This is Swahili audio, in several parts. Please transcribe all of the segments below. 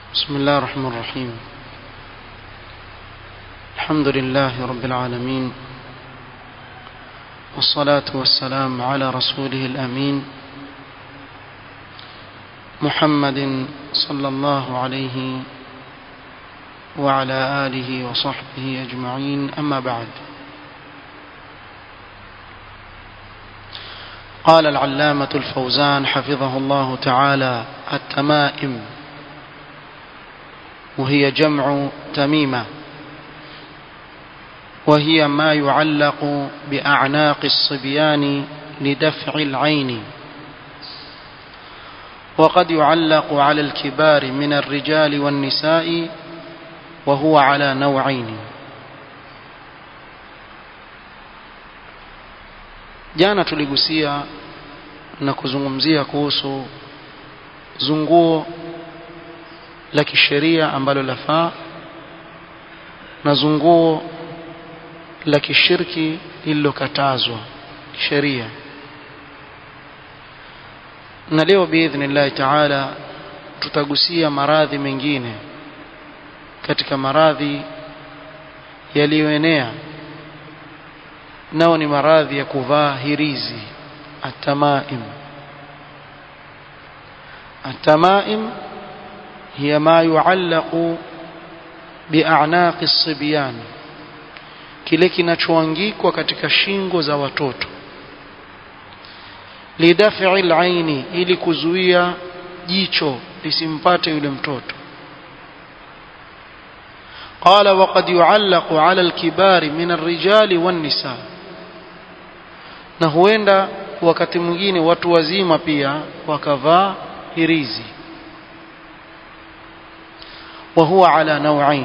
بسم الله الرحمن الرحيم الحمد لله رب العالمين والصلاة والسلام على رسوله الأمين محمد صلى الله عليه وعلى آله وصحبه أجمعين أما بعد قال العلامة الفوزان حفظه الله تعالى التمائم وهي جمع تميمة وهي ما يعلق بأعناق الصبيان لدفع العين وقد يعلق على الكبار من الرجال والنساء وهو على نوعين jana tuligusia na kuzungumzia kuhusu zunguo la kisheria ambalo lafaa na zunguo la kishirki lililokatazwa kisheria na leo biidhnillahi taala tutagusia maradhi mengine katika maradhi yaliyoenea nao ni maradhi ya kuvaa hirizi atamaim atamaim hiya ma yuallaqu bi'anaqi as-sibyan kile kinachoangikwa katika shingo za watoto lidaf'i al-aini ili kuzuia jicho lisimpate yule mtoto قال وقد يعلق على الكبار من الرجال والنساء na huenda wakati mwingine watu wazima pia wakavaa hirizi wa huwa ala nau'ain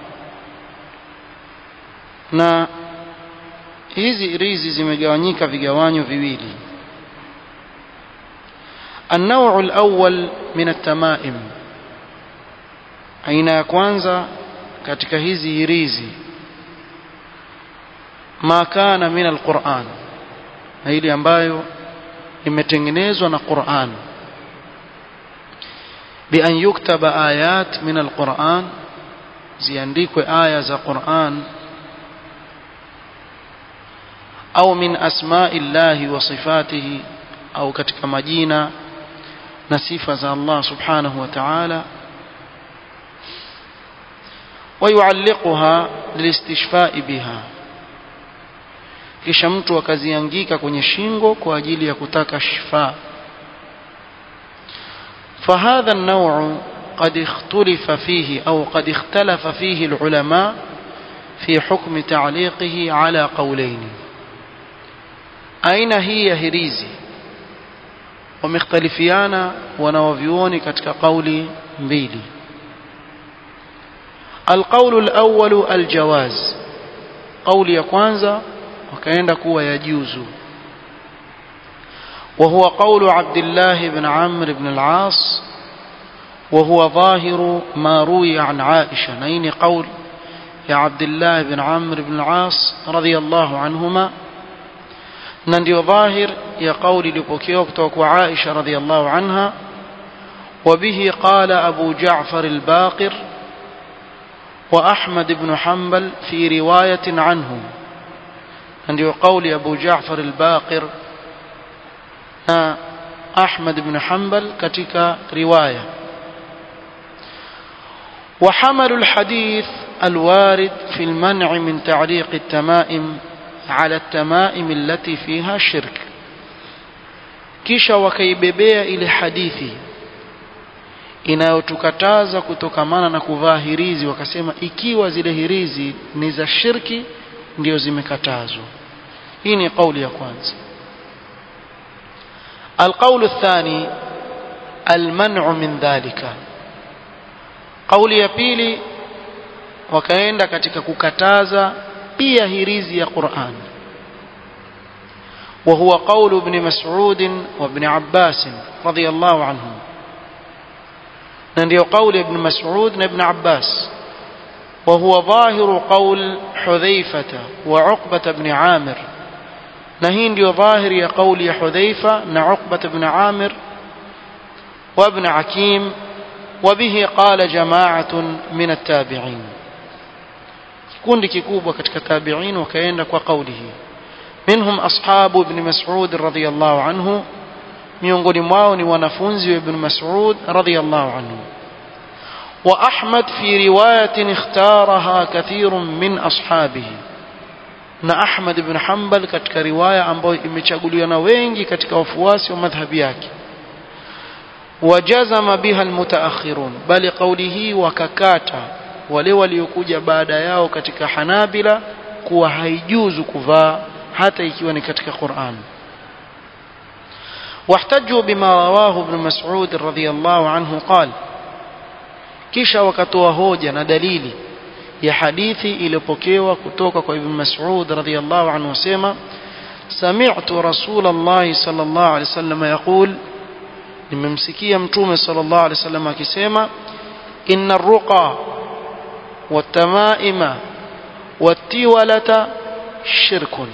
na hizi hirizi zimegawanyika vigawanyo viwili النوع الأول من التمائم aina ya kwanza katika hizi hirizi ma kana min alquran na ile ambayo imetengenezwa na Qur'an bi an yuktaba ayat min alquran ziandikwe aya za Qur'an au min asma'i llahi wa sifatihi au katika majina na sifa za Allah subhanahu wa ta'ala ويعلقها للاستشفاء بها kisha mtu akaziangika kwenye shingo kwa ajili ya kutaka shifa فهذا النوع قد اختلف فيه أو قد اختلف فيه العلماء في حكم تعليقه على قولين أين هي هريزي ومختلفيانا ونوفيوني كتك قولي mbili القول الأول الجواز قول ya kwanza wakaenda kuwa yajuzu وهو قول عبد الله بن عمرو بن العاص وهو ظاهر ما روي عن عائشة نين قول يا عبد الله بن عمرو بن العاص رضي الله عنهما نندي ظاهر يا قول لبوكيوك وعائشة رضي الله عنها وبه قال أبو جعفر الباقر وأحمد بن حنبل في رواية عنه عند قول أبو جعفر الباقر أحمد بن حنبل كتك رواية وحمل الحديث الوارد في المنع من تعليق التمائم على التمائم التي فيها شرك kisha wakaibebea ile hadithi inayotukataza kutokamana na kuvaa hirizi wakasema ikiwa zile hirizi ni za shirki ndio zimekatazwa hii ni kauli ya kwanza القول الثاني المنع من ذلك قولي ya pili wakaenda katika kukataza pia hirizi ya Qur'an وهو قول ابن مسعود وابن عباس رضي الله عنهم ndio قول ابن مسعود وابن عباس وهو ظاهر قول حذيفة وعقبة بن عامر نهين ndio ظاهر يا قول حذيفة وعقبة بن عامر وابن عكيم وبه قال جماعة من التابعين كون كيكوبة كتك تابعين وكينك وقوله منهم أصحاب ابن مسعود رضي الله عنه miongoni mwao ni wanafunzi wa ibn mas'ud radhiyallahu anhu wa ahmad fi riwayatin ikhtaraha kathirun min ashabihi na ahmad ibn hanbal katika riwaya ambayo imechaguliwa na wengi katika wafuasi wa madhhabi yake wajazama biha almutaakhirun bali kauli hii wakakata wale waliokuja baada yao katika hanabila kuwa haijuzu kuvaa hata ikiwa ni katika Qur'an واحتجوا بما رواه ابن مسعود رضي الله عنه قال kisha wakatoa hoja na dalili ya hadithi iliyopokewa kutoka kwa ibn Mas'ud radhiyallahu anhu wasema sami'tu Rasulullah sallallahu alaihi wasallam yaqul nimemsikia mtume sallallahu alaihi wasallam akisema inna ar-ruqa wat-tamaima wat-tiwalata shirkun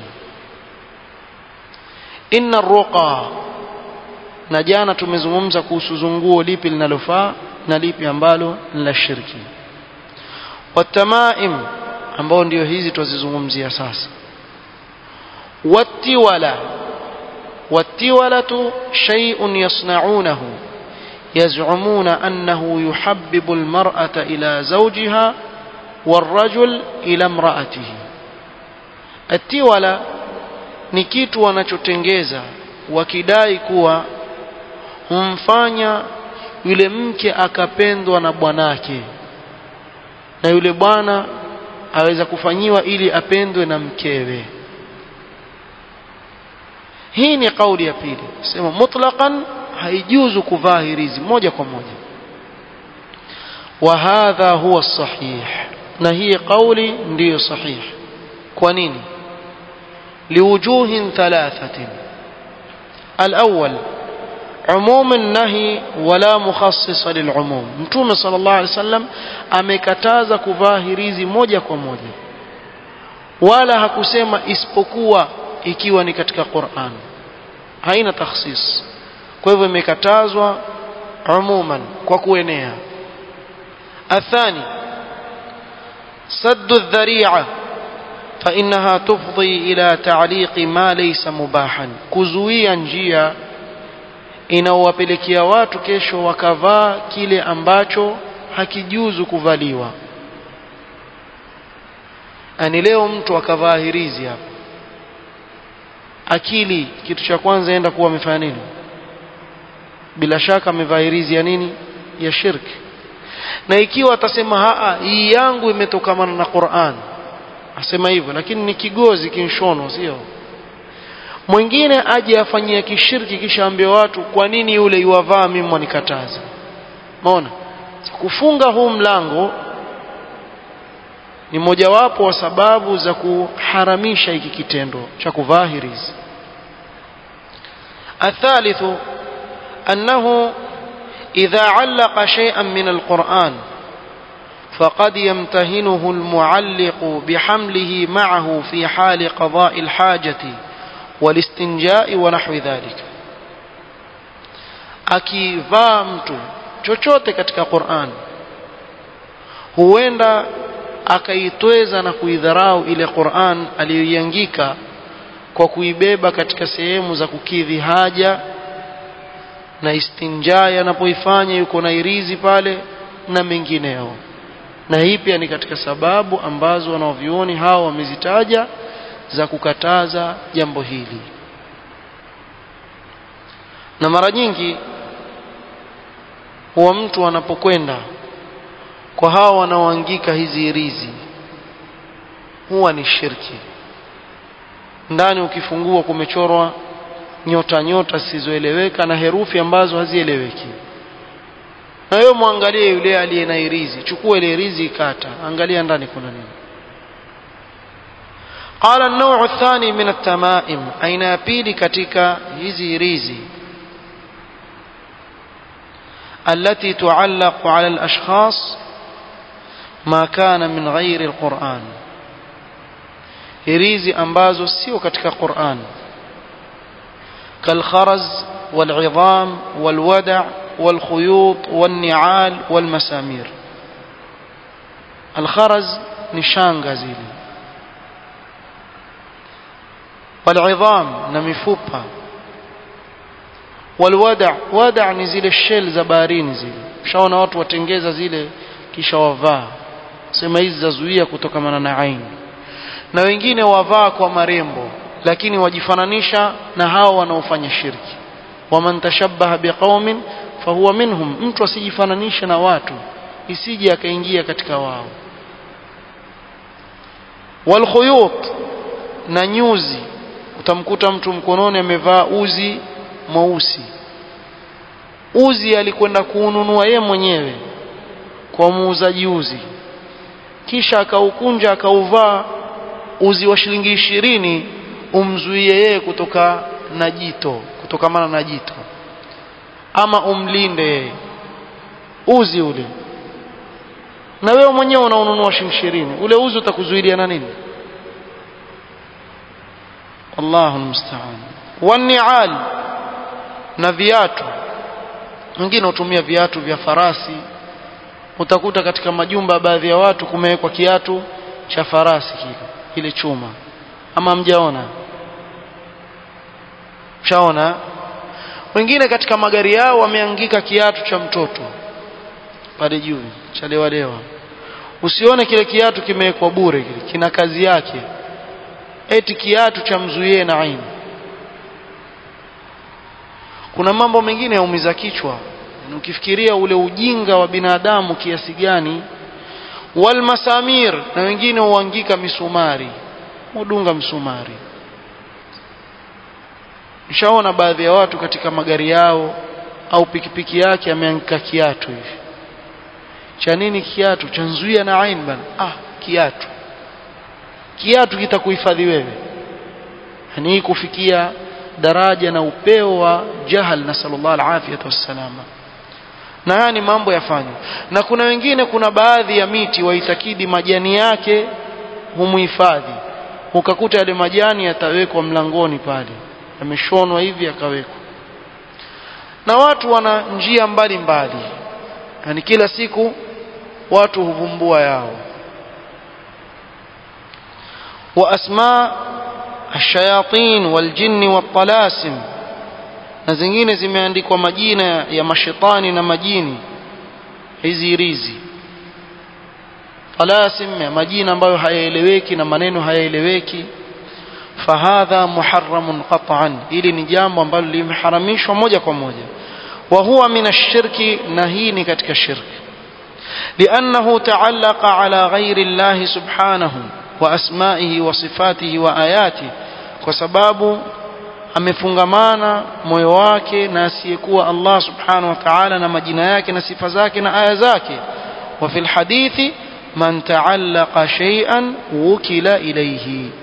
inna ar-ruqa na jana tumezungumza kuhusu zunguo lipi linalofaa na lipi ambalo ni la shirki watamaim ambao ndio hizi twazizungumzia sasa wattiwala wattiwalatu shay'un yasna'unahu يزعمون أنه يحبب المرأة إلى زوجها والرجل إلى امرأته التولى ni kitu wanachotengeza wakidai kuwa humfanya yule mke akapendwa na bwanake na yule bwana aweza kufanyiwa ili apendwe na mkewe hii ni kauli ya pili sema mutlaqan haijuzu kuvaa hirizi moja kwa moja wa hadha huwa sahih na hii kauli ndiyo sahih kwa nini liwujuhin thalathatin الأول عموم النهي ولا مخصص للعموم متوم صلى الله عليه وسلم amekataza kuvaa hirizi moja kwa moja wala hakusema isipokuwa ikiwa ni katika Qur'an haina takhsis kwa hivyo imekatazwa umuman kwa kuenea athani saddu dhari'a فإنها تفضي إلى تعليق ما ليس مباحا kuzuia njia inawapelekea watu kesho wakavaa kile ambacho hakijuzu kuvaliwa ani leo mtu akavaa hirizi hapa akili kitu cha kwanza enda kuwa amefanya nini bila shaka amevaa hirizi ya nini ya shirki na ikiwa atasema haa hii yangu imetokamana na Qur'an asema hivyo lakini ni kigozi kinshono sio mwingine aje afanyia kishirki kisha ambie watu kwa nini yule yuwavaa mimi mwanikataza maona kufunga huu mlango ni mojawapo wa sababu za kuharamisha hiki kitendo cha kuvaa hirizi الثالث أنه إذا علق شيئا من القرآن فقد يمتهنه المعلق بحمله معه في حال قضاء الحاجة والاستنجاء ونحو ذلك akivaa mtu chochote katika Qur'an huenda akaitweza na kuidharau ile Qur'an aliyoiangika kwa kuibeba katika sehemu za kukidhi haja na istinjai anapoifanya yuko na irizi pale na mengineo na hii pia ni katika sababu ambazo wanaovioni hao wamezitaja za kukataza jambo hili na mara nyingi huwa mtu anapokwenda kwa hao wanaoangika hizi irizi huwa ni shirki ndani ukifungua kumechorwa nyota nyota zisizoeleweka na herufi ambazo hazieleweki na wewe muangalie yule aliye na irizi chukua ile irizi ikata angalia ndani kuna nini قال النوع الثاني من التمائم aina ya pili katika hizi irizi التي تعلق على الأشخاص ما كان من غير القرآن irizi ambazo sio katika Qur'an كالخرز والعظام والودع والخيوط والنعال والمسامير الخرز نشانغا زيلي والعظام نمفوبا والودع ودع ni zile shell za baharini zile ushaona watu watengeza zile kisha wavaa sema hizi zazuia kutokamana na aini na wengine wavaa kwa marembo lakini wajifananisha na hao wanaofanya shirki waman tashabbaha biqaumin fahuwa minhum mtu asijifananishe na watu isije akaingia katika wao walkhuyut na nyuzi utamkuta mtu mkononi amevaa uzi mweusi uzi alikwenda kuununua ye mwenyewe kwa muuzaji uzi kisha akaukunja akauvaa uzi wa shilingi ishirini umzuie yeye kutoka na jito kutokamana na jito ama umlinde yeye uzi ule na wewe mwenyewe unaununua shilingi ishirini ule uzi utakuzuilia na nini Allahu musta'an wani'al na viatu wengine hutumia viatu vya farasi utakuta katika majumba baadhi ya watu kumewekwa kiatu cha farasi kile kile chuma ama mjaona shaona wengine katika magari yao wameangika kiatu cha mtoto pale juu cha lewa lewa usione kile kiatu kimewekwa bure kile kina kazi yake eti kiatu cha mzuie na aini kuna mambo mengine yaumiza kichwa ukifikiria ule ujinga wa binadamu kiasi gani walmasamir na wengine huangika misumari hudunga msumari nishaona baadhi ya watu katika magari yao au pikipiki yake ameangika kiatu hivi cha nini kiatu cha nzuia na ain bana ah kiatu kiatu kitakuhifadhi wewe yani kufikia daraja na upeo wa jahal na sallallahu alafiyatu wassalama na haya ni mambo yafanywa na kuna wengine kuna baadhi ya miti waitakidi majani yake humuhifadhi ukakuta yale majani yatawekwa mlangoni pale yameshonwa hivi yakawekwa na watu wana njia mbalimbali yani kila siku watu huvumbua yao wa asma الشياطين والجن والطلاسم na zingine zimeandikwa majina ya mashetani na majini hizi rizi talasim ya majina ambayo hayaeleweki na maneno hayaeleweki fahadha muharramun qat'an ili ni jambo ambalo limeharamishwa moja kwa moja wa huwa min ash-shirki na hii ni katika shirki لأنه تعلق على غير الله سبحانه وأسمائه وصفاته وآياته وسباب amefungamana moyo wake na asiyekuwa Allah subhanahu wa ta'ala na majina yake na sifa zake na aya zake wa fil hadithi man ta'allaqa shay'an wukila ilayhi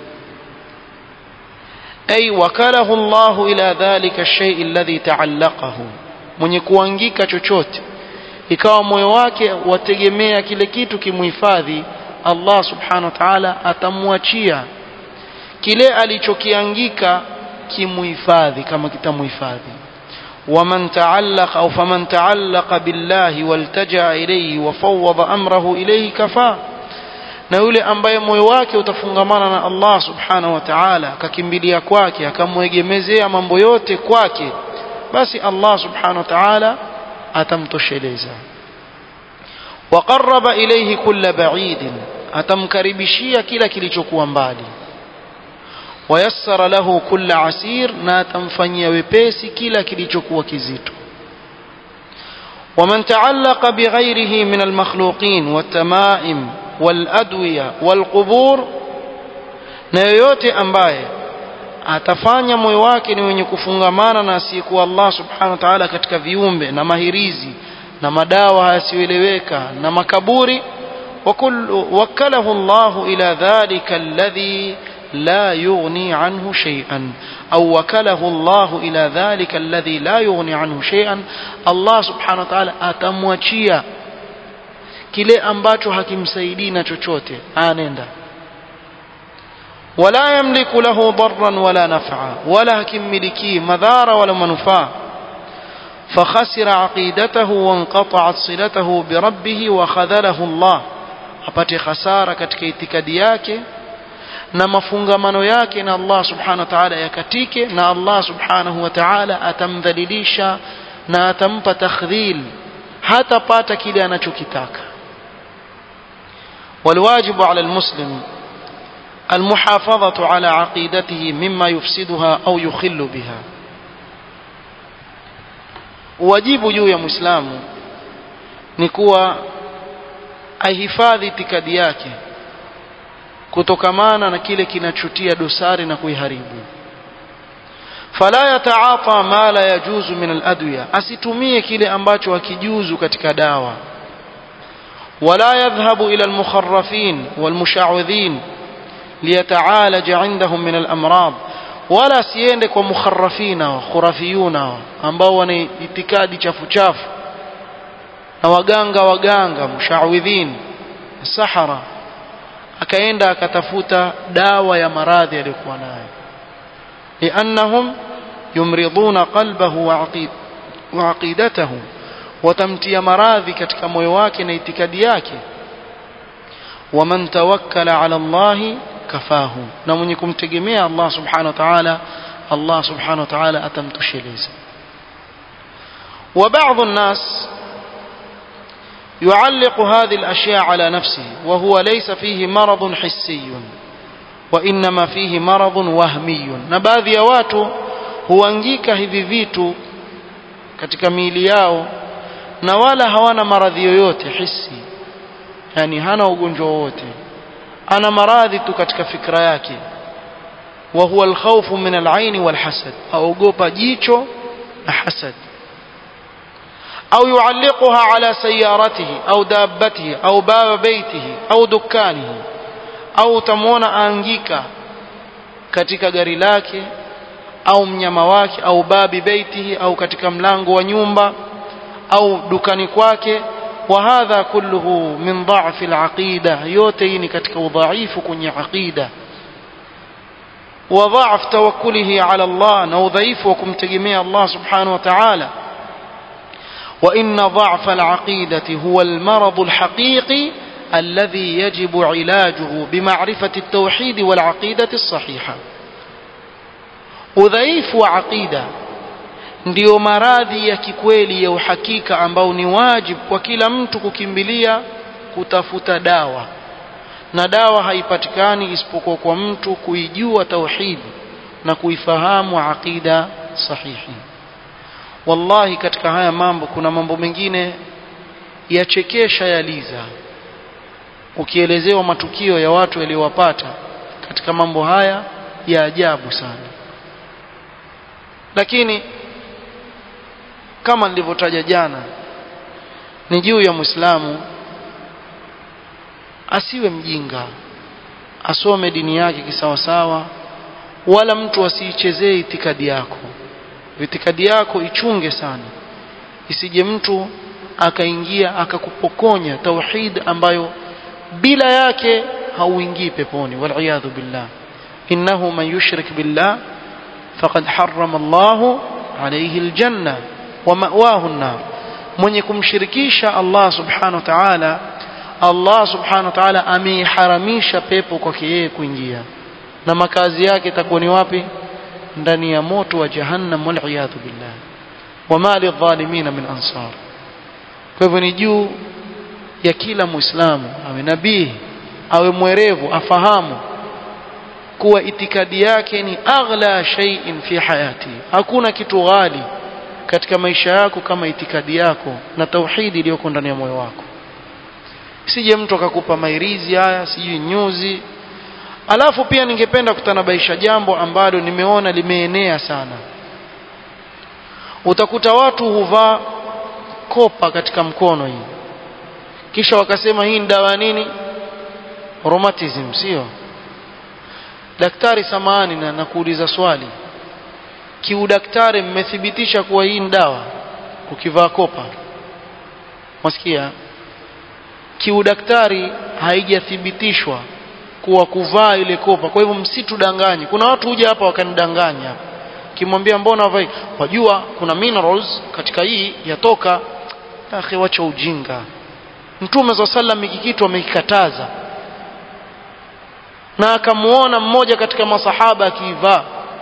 ay wakalahu Allah ila dhalika ash-shay' alladhi ta'allaqahu mwenye kuangika chochote ikawa moyo wake wategemea kile kitu kimuhifadhi Allah subhanahu wa ta'ala atamwachia kile alichokiangika kimuhifadhi kama kitamuhifadhi waman ta'allaqa au faman ta'allaqa billahi waltaja ilayhi wa fawwada amrahu ilayhi kafa na yule ambaye moyo wake utafungamana na Allah subhanahu wa ta'ala akakimbilia kwake akamwegemezea mambo yote kwake basi Allah subhanahu wa ta'ala atamtosheleza waqarraba ilayhi kulla ba'id atamkaribishia kila kilichokuwa mbali wayassara lahu kulla asir na atamfanyia wepesi kila kilichokuwa kizito ومن تعلق بغيره من المخلوقين والتمائم والأدوية والقبور na yoyote ambaye atafanya moyo wake ni wenye kufungamana na asiyekuwa Allah subhanahu wa ta'ala katika viumbe na mahirizi na madawa yasiyoeleweka na makaburi wakalahu Allah ila dhalika alladhi لا يغني عنه شيئا أو وكله الله إلى ذلك الذي لا يغني عنه شيئا الله سبحانه وتعالى atamwachia kile ambacho hakimsaidii na chochote anenda wala yamliku lahu darran wala naf'a wala hakimmiliki madhara wala manufaa فخسر عقيدته وانقطعت صلته بربه وخذله الله apate khasara katika itikadi yake na mafungamano yake na Allah subhanahu wa ta'ala yakatike na Allah subhanahu wa ta'ala atamdhalilisha na atampa takhdhil hatapata kile anachokitaka والواجب على المسلم المحافظة على عقيدته مما يفسدها أو يخل بها wajibu juu ya muislamu ni kuwa ahifadhi itikadi yake kutokamana na kile kinachotia dosari na kuiharibu fala yataata ma la yajuzu min aladwiya asitumie kile ambacho hakijuzu katika dawa wala yadhhabu ila almukharrafin walmusha'udhin liyataalaja indahum min alamrad wala asiende kwa mukharrafina wa khurafiyuna ambao wana itikadi chafu chafu na waganga waganga mushawidhin sahara akaenda akatafuta dawa ya maradhi aliyokuwa nayo liannahum yumriduna qalbahu wa aqidatahu watamtia maradhi katika moyo wake na itikadi yake waman tawakkala ala Allahi kafahu na mwenye kumtegemea Allah subhanahu wa ta'ala Allah subhanahu wa ta'ala atamtosheleza وبعض الناس يعلق هذه الأشياء على نفسه وهو ليس فيه مرض حسي وإنما فيه مرض وهمي نباذي ya watu huangika hivi vitu katika miili yao na wala hawana maradhi yoyote hisi yani hana ugonjwa wowote ana maradhi tu katika fikra yake wa huwa alkhawfu min alain walhasad aogopa jicho na hasad au yualliquha ala sayaratihi au dabbatihi au baba baitihi au dukanihi au tamwona aangika katika gari lake au mnyama wake au babi baitihi au katika mlango wa nyumba au dukani kwake وهذا كله من ضعف العقيدة يوتين كتك وضعيف كن عقيدة وضعف توكله على الله نوضعيف وكم تجميع الله سبحانه وتعالى وإن ضعف العقيدة هو المرض الحقيقي الذي يجب علاجه بمعرفة التوحيد والعقيدة الصحيحة udhaifu wa aqida ndiyo maradhi ya kikweli ya uhakika ambao ni wajibu kwa kila mtu kukimbilia kutafuta dawa na dawa haipatikani isipokuwa kwa mtu kuijua tauhidi na kuifahamu aqida sahihi wallahi katika haya mambo kuna mambo mengine yachekesha yaliza ukielezewa matukio ya watu yaliyowapata katika mambo haya ya ajabu sana lakini kama nilivyotaja jana ni juu ya muislamu asiwe mjinga asome dini yake kisawasawa wala mtu asiichezee itikadi yako itikadi yako ichunge sana isije mtu akaingia akakupokonya tauhid ambayo bila yake hauingii peponi waliyadhu billah innahu man yushrik billah faqad harrama Allahu alayhi aljanna wa ma'wahu an-nar mwenye kumshirikisha Allah subhanahu wa ta'ala Allah subhanahu wa ta'ala ameiharamisha pepo kwake yeye kuingia na makazi yake itakuwa ni wapi ndani ya moto wa jahannam wal iyadhu billah wama lidh-dhalimin min ansar kwa hivyo ni juu ya kila muislamu awe nabii awe mwerevu afahamu kuwa itikadi yake ni aghla shay'in fi hayati hakuna kitu ghali katika maisha yako kama itikadi yako na tauhidi iliyoko ndani ya moyo wako sije mtu akakupa mairizi haya sijui nyuzi alafu pia ningependa kutanabaisha jambo ambalo nimeona limeenea sana utakuta watu huvaa kopa katika mkono hii kisha wakasema hii ni dawa nini rheumatism sio daktari samani na nakuuliza swali kiudaktari mmethibitisha kuwa hii ni dawa ukivaa kopa masikia kiudaktari haijathibitishwa kuwa kuvaa ile kopa kwa hivyo msitudanganye kuna watu huja hapa wakanidanganya kimwambia mbona havai wajua kuna minerals katika hii yatoka akhi wacha ujinga mtume za sallam hiki kitu amekikataza na akamuona mmoja katika masahaba akiivaa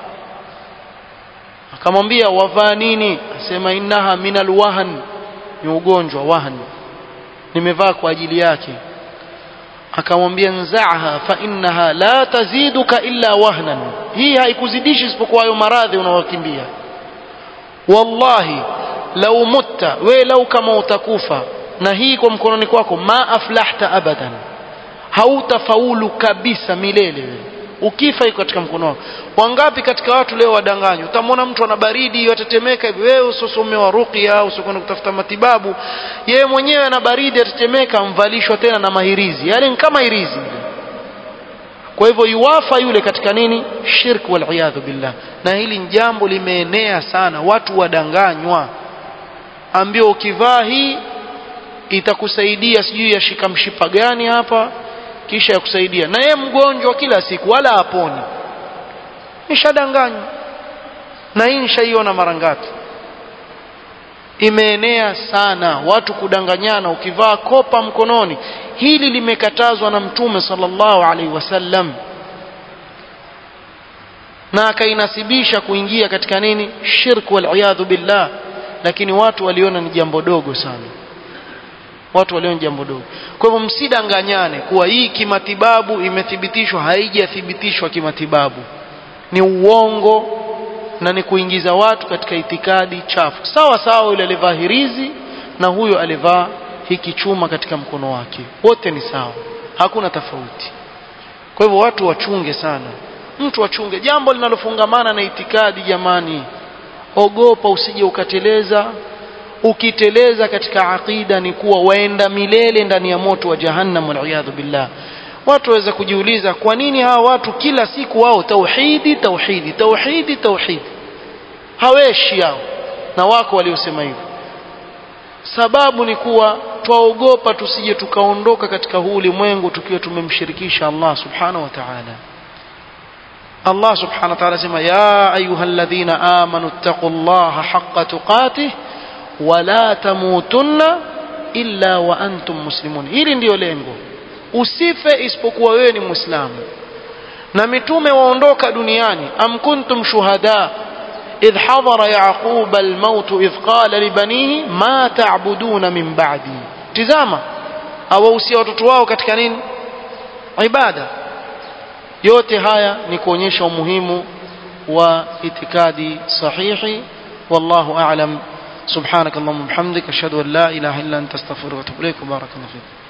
akamwambia wavaa nini asema innaha minal wahan ni ugonjwa wahan nimevaa kwa ajili yake akamwambia nzaaha fa innaha la taziduka illa wahnan hii haikuzidishi isipokuwa hayo maradhi unaokimbia wallahi lau mutta we lau kama utakufa na hii kwa mkononi kwako ma aflahta abadan hautafaulu kabisa milele wewe ukifa iko katika mkono wako wangapi katika watu leo wadanganywa utamwona mtu ana baridi yatetemeka hivi wewe usosomewa ruqya usokwenda kutafuta matibabu yeye mwenyewe ana baridi yatetemeka mvalishwa tena na mahirizi yale ni kama hirizi kwa hivyo yuwafa yule katika nini shirk wal billah na hili ni jambo limeenea sana watu wadanganywa ambio ukivaa hii itakusaidia sijui yashika mshipa gani hapa kisha ya kusaidia na yeye mgonjwa kila siku wala haponi nishadanganywa na hii nishaiona mara ngapi imeenea sana watu kudanganyana ukivaa kopa mkononi hili limekatazwa na mtume sallallahu alaihi wasallam na akainasibisha kuingia katika nini shirk wal billah lakini watu waliona ni jambo dogo sana watu waliona jambo dogo kwa hivyo msidanganyane kuwa hii kimatibabu imethibitishwa haijathibitishwa kimatibabu ni uongo na ni kuingiza watu katika itikadi chafu sawa sawa yule alivaa hirizi na huyo alivaa hiki chuma katika mkono wake wote ni sawa hakuna tofauti kwa hivyo watu wachunge sana mtu wachunge jambo linalofungamana na itikadi jamani ogopa usije ukateleza ukiteleza katika aqida ni kuwa waenda milele ndani ya moto wa jahannam waliyadhu billah watu waweza kujiuliza kwa nini hawa watu kila siku wao tauhidi tauhidi tauhidi tauhidi haweshi yao na wako waliosema hivyo sababu ni kuwa twaogopa tusije tukaondoka katika huu ulimwengu tukiwa tumemshirikisha Allah subhanahu wa ta'ala Allah subhanahu wa ta'ala sema ya ayyuhalladhina amanu ittaqullaha haqqa tuqatih wala tamutunna illa wa antum muslimun hili ndiyo lengo usife isipokuwa wewe ni muislamu na mitume waondoka duniani am kuntum shuhada idh hadara yaqub almaut idh qala libanihi ma ta'buduna min ba'di tizama awahusia watoto wao katika nini ibada yote haya ni kuonyesha umuhimu wa itikadi sahihi wallahu a'lam سبحانك اللهم وبحمدك اشهد ان لا اله الا انت استغفرك واتوب اليك وبارك الله فيك